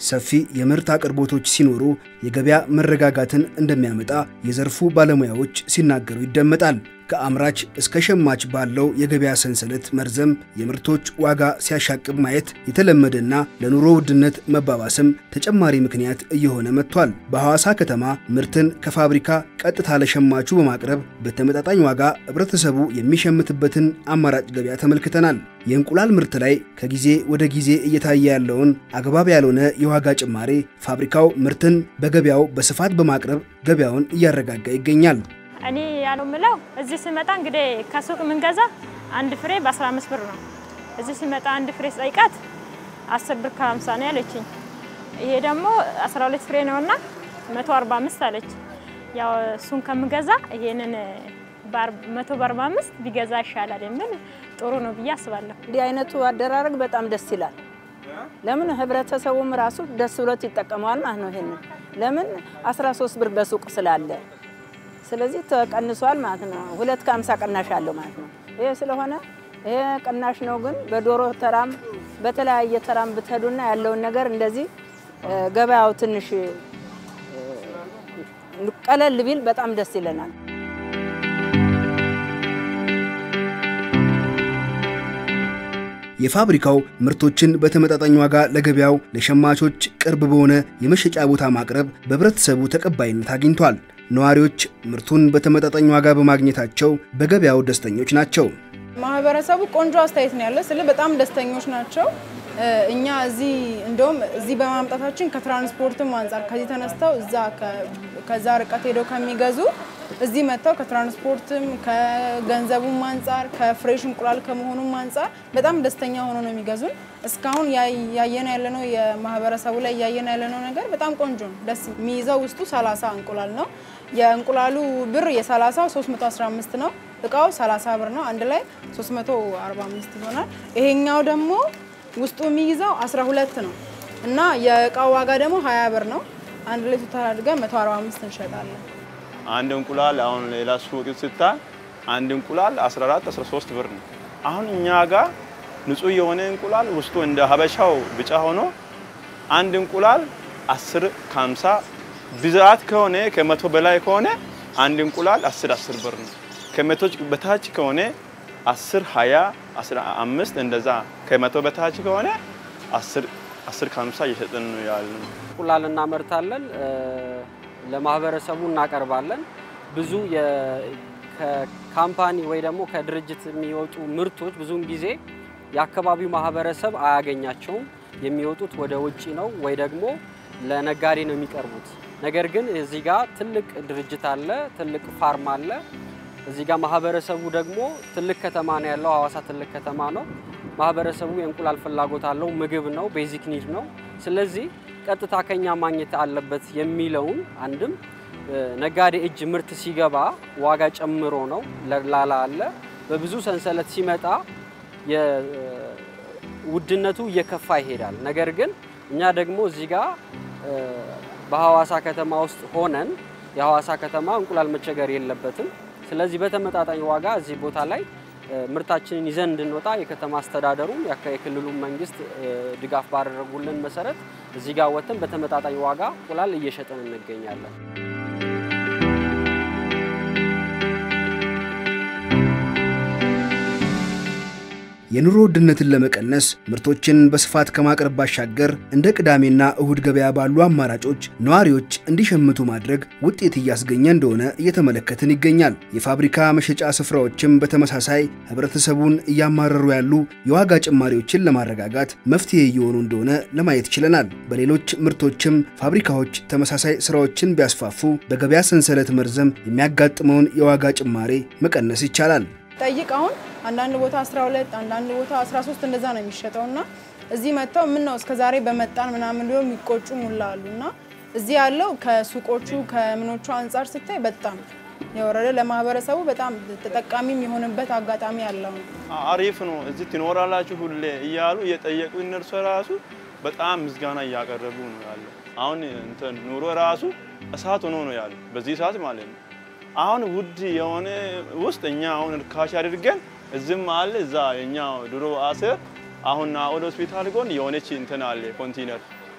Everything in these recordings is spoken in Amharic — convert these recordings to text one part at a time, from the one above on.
ሰፊ የምርት አቅርቦቶች ሲኖሩ የገበያ መረጋጋትን እንደሚያመጣ የዘርፉ ባለሙያዎች ሲናገሩ ይደመጣል። ከአምራች እስከ ሸማች ባለው የገበያ ሰንሰለት መርዘም የምርቶች ዋጋ ሲያሻቅብ ማየት የተለመደና ለኑሮ ውድነት መባባስም ተጨማሪ ምክንያት እየሆነ መጥቷል። በሐዋሳ ከተማ ምርትን ከፋብሪካ ቀጥታ ለሸማቹ በማቅረብ በተመጣጣኝ ዋጋ ህብረተሰቡ የሚሸምትበትን አማራጭ ገበያ ተመልክተናል። የእንቁላል ምርት ላይ ከጊዜ ወደ ጊዜ እየታየ ያለውን አግባብ ያልሆነ የዋጋ ጭማሬ ፋብሪካው ምርትን በገበያው በስፋት በማቅረብ ገበያውን እያረጋጋ ይገኛል። እኔ ያለው ምለው እዚህ ስመጣ እንግዲህ ከሱቅ የምንገዛ አንድ ፍሬ በ15 ብር ነው። እዚህ ሲመጣ አንድ ፍሬ ስጠይቃት 10 ብር ከ50 ነው ያለችኝ። ይሄ ደግሞ 12 ፍሬ ነውና 145 አለች። ያው እሱን ከምገዛ ይሄንን 145 ቢገዛ ይሻላል የሚል ጥሩ ነው ብዬ አስባለሁ። እንዲህ አይነቱ አደራረግ በጣም ደስ ይላል። ለምን ህብረተሰቡም ራሱ ደስ ብሎት ይጠቀመዋል ማለት ነው። ይሄንን ለምን 13 ብር በሱቅ ስላለ ስለዚህ ተቀንሷል ማለት ነው። ሁለት ከሀምሳ ቅናሽ አለው ማለት ነው። ይሄ ስለሆነ ይሄ ቅናሽ ነው። ግን በዶሮ ተራም በተለያየ ተራም ብትሄዱና ያለውን ነገር እንደዚህ ገበያው ትንሽ ቀለል ቢል በጣም ደስ ይለናል። የፋብሪካው ምርቶችን በተመጣጣኝ ዋጋ ለገበያው ለሸማቾች ቅርብ በሆነ የመሸጫ ቦታ ማቅረብ በህብረተሰቡ ተቀባይነት አግኝቷል። ነዋሪዎች ምርቱን በተመጣጣኝ ዋጋ በማግኘታቸው በገበያው ደስተኞች ናቸው። ማህበረሰቡ ቆንጆ አስተያየት ነው ያለ ስለ በጣም ደስተኞች ናቸው። እኛ እዚህ እንደውም እዚህ በማምጣታችን ከትራንስፖርትም አንጻር ከዚህ ተነስተው እዛ ከዛ ርቀት ሄደው ከሚገዙ እዚህ መጥተው ከትራንስፖርትም ከገንዘቡም አንጻር ከፍሬሽ እንቁላል ከመሆኑም አንጻር በጣም ደስተኛ ሆኖ ነው የሚገዙን። እስካሁን ያየነው ያለነው የማህበረሰቡ ላይ እያየነው ያለነው ነገር በጣም ቆንጆ ነው። ደስ የሚይዘው ውስጡ 30 እንቁላል ነው። የእንቁላሉ ብር የ30ው 315 ነው። እቃው 30 ብር ነው። አንድ ላይ 345 ይሆናል። ይሄኛው ደግሞ ውስጡ የሚይዘው 12 ነው እና የእቃው ዋጋ ደግሞ 20 ብር ነው። አንድ ላይ ቶታል አድርገን 145 እንሸጣለን። አንድ እንቁላል አሁን ሌላ ሱቅ ስታይ አንድ እንቁላል 14 13 ብር ነው። አሁን እኛ ጋር ንጹህ የሆነ እንቁላል ውስጡ እንደ ሀበሻው ቢጫ ሆኖ አንድ እንቁላል 10 ከ50 ብዛት ከሆነ ከመቶ በላይ ከሆነ አንድ እንቁላል 10 10 ብር ነው። ከመቶች በታች ከሆነ 10 20 15 እንደዛ ከመቶ በታች ከሆነ 10 10 ከ50 እየሸጥን ነው ያለው። እንቁላል እናመርታለን፣ ለማህበረሰቡ እናቀርባለን። ብዙ ከካምፓኒ ወይ ደግሞ ከድርጅት የሚወጡ ምርቶች ብዙውን ጊዜ የአካባቢው ማህበረሰብ አያገኛቸውም። የሚወጡት ወደ ውጭ ነው ወይ ደግሞ ለነጋዴ ነው የሚቀርቡት። ነገር ግን እዚህ ጋር ትልቅ ድርጅት አለ፣ ትልቅ ፋርም አለ። እዚህ ጋር ማህበረሰቡ ደግሞ ትልቅ ከተማ ነው ያለው፣ ሀዋሳ ትልቅ ከተማ ነው። ማህበረሰቡ የእንቁላል ፍላጎት አለው፣ ምግብ ነው፣ ቤዚክ ኒድ ነው። ስለዚህ ቀጥታ ከኛ ማግኘት አለበት የሚለውን አንድም ነጋዴ እጅ ምርት ሲገባ ዋጋ ጨምሮ ነው ላላ አለ። በብዙ ሰንሰለት ሲመጣ ውድነቱ እየከፋ ይሄዳል። ነገር ግን እኛ ደግሞ እዚህ ጋር በሐዋሳ ከተማ ውስጥ ሆነን የሐዋሳ ከተማ እንቁላል መቸገር የለበትም። ስለዚህ በተመጣጣኝ ዋጋ እዚህ ቦታ ላይ ምርታችንን ይዘን እንድንወጣ የከተማ አስተዳደሩም የክልሉ መንግስት ድጋፍ ባደረጉልን መሰረት እዚህ ጋር ወጥተን በተመጣጣኝ ዋጋ እንቁላል እየሸጥን እንገኛለን። የኑሮ ውድነትን ለመቀነስ ምርቶችን በስፋት ከማቅረብ ባሻገር እንደ ቅዳሜና እሁድ ገበያ ባሉ አማራጮች ነዋሪዎች እንዲሸምቱ ማድረግ ውጤት እያስገኘ እንደሆነ እየተመለከትን ይገኛል። የፋብሪካ መሸጫ ስፍራዎችም በተመሳሳይ ህብረተሰቡን እያማረሩ ያሉ የዋጋ ጭማሪዎችን ለማረጋጋት መፍትሄ እየሆኑ እንደሆነ ለማየት ችለናል። በሌሎች ምርቶችም ፋብሪካዎች ተመሳሳይ ስራዎችን ቢያስፋፉ በገበያ ሰንሰለት መርዘም የሚያጋጥመውን የዋጋ ጭማሬ መቀነስ ይቻላል። ጠይቅ አሁን አንዳንድ ቦታ 12 አንዳንድ ቦታ 13 እንደዛ ነው የሚሸጠው እና እዚህ መጥተው ምን ነው እስከዛሬ በመጣን ምናምን ብሎ የሚቆጩ ሙላ አሉ እና እዚህ ያለው ከሱቆቹ ከምኖቹ አንጻር ስታይ በጣም የወረደ ለማህበረሰቡ በጣም ተጠቃሚ የሚሆንበት አጋጣሚ ያለው ነው። አሪፍ ነው። እዚህ ትኖራላችሁ ሁሌ እያሉ እየጠየቁ እነርሱ ራሱ በጣም ምስጋና እያቀረቡ ነው ያለው። አሁን እንትን ኑሮ ራሱ እሳት ሆኖ ነው ያለው በዚህ ሰዓት ማለት ነው። አሁን ውድ የሆነ ውስጥ እኛ አሁን ርካሽ አድርገን እዝም አለ እዛ የኛ ድሮ አስር አሁን ናኦል ሆስፒታል ጎን የሆነች እንትን አለ ኮንቲነር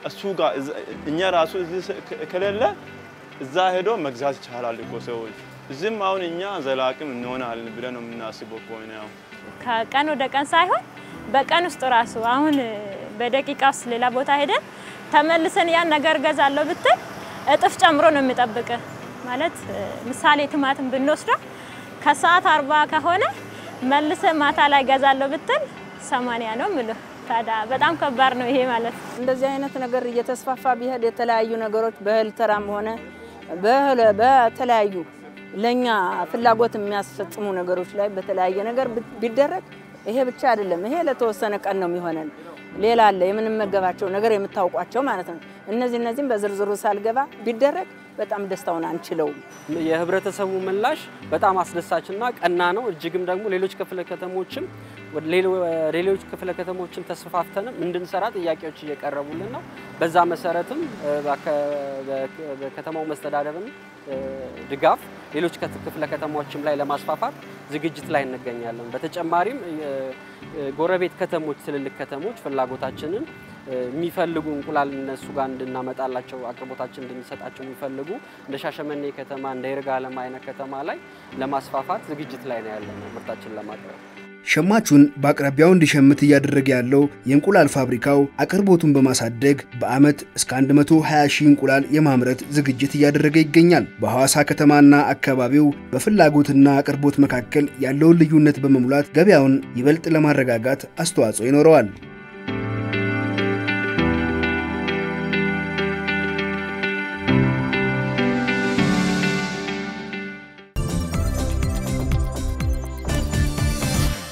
እሱ ጋር እኛ ራሱ እዚህ ከሌለ እዛ ሄዶ መግዛት ይቻላል እኮ ሰዎች። እዚህም አሁን እኛ ዘላቂም እንሆናለን ብለን ነው የምናስበው ከሆነ ያው ከቀን ወደ ቀን ሳይሆን በቀን ውስጥ ራሱ አሁን በደቂቃ ውስጥ ሌላ ቦታ ሄደን ተመልሰን ያን ነገር ገዛለሁ ብትል እጥፍ ጨምሮ ነው የሚጠብቅ። ማለት ምሳሌ ቲማቲም ብንወስደው ከሰዓት አርባ ከሆነ መልሰ ማታ ላይ ገዛለሁ ብትል ሰማንያ ነው ምልህ። ታዲያ በጣም ከባድ ነው ይሄ ማለት። እንደዚህ አይነት ነገር እየተስፋፋ ቢሄድ የተለያዩ ነገሮች በእህል ተራም ሆነ በእህል- በተለያዩ ለኛ ፍላጎት የሚያስፈጽሙ ነገሮች ላይ በተለያየ ነገር ብ- ቢደረግ ይሄ ብቻ አይደለም። ይሄ ለተወሰነ ቀን ነው የሚሆነን። ሌላ አለ የምንመገባቸው ነገር የምታውቋቸው ማለት ነው። እነዚህ እነዚህም በዝርዝሩ ሳልገባ ቢደረግ በጣም ደስታውን አንችለውም። የህብረተሰቡ ምላሽ በጣም አስደሳችና ቀና ነው። እጅግም ደግሞ ሌሎች ክፍለ ከተሞችም ወደ ሌሎ- ሌሎች ክፍለ ከተሞችን ተስፋፍተንም እንድንሰራ ጥያቄዎች እየቀረቡልን ነው። በዛ መሰረትም እ፣ በአከ- በ- በከተማው መስተዳደርም እ፣ ድጋፍ ሌሎች ከት- ክፍለ ከተሞችም ላይ ለማስፋፋት ዝግጅት ላይ እንገኛለን። በተጨማሪም እ፣ እ፣ ጎረቤት ከተሞች፣ ትልልቅ ከተሞች ፍላጎታችንን እ፣ የሚፈልጉ እንቁላል እነሱ ጋር እንድናመጣላቸው አቅርቦታችን እንድንሰጣቸው የሚፈልጉ እንደ ሻሸመኔ ከተማ እንደ ይርጋለም አይነት ከተማ ላይ ለማስፋፋት ዝግጅት ላይ ነው ያለነው ምርታችን ለማቅረብ። ሸማቹን በአቅራቢያው እንዲሸምት እያደረገ ያለው የእንቁላል ፋብሪካው አቅርቦቱን በማሳደግ በዓመት እስከ 120 ሺህ እንቁላል የማምረት ዝግጅት እያደረገ ይገኛል። በሐዋሳ ከተማና አካባቢው በፍላጎትና አቅርቦት መካከል ያለውን ልዩነት በመሙላት ገበያውን ይበልጥ ለማረጋጋት አስተዋጽኦ ይኖረዋል።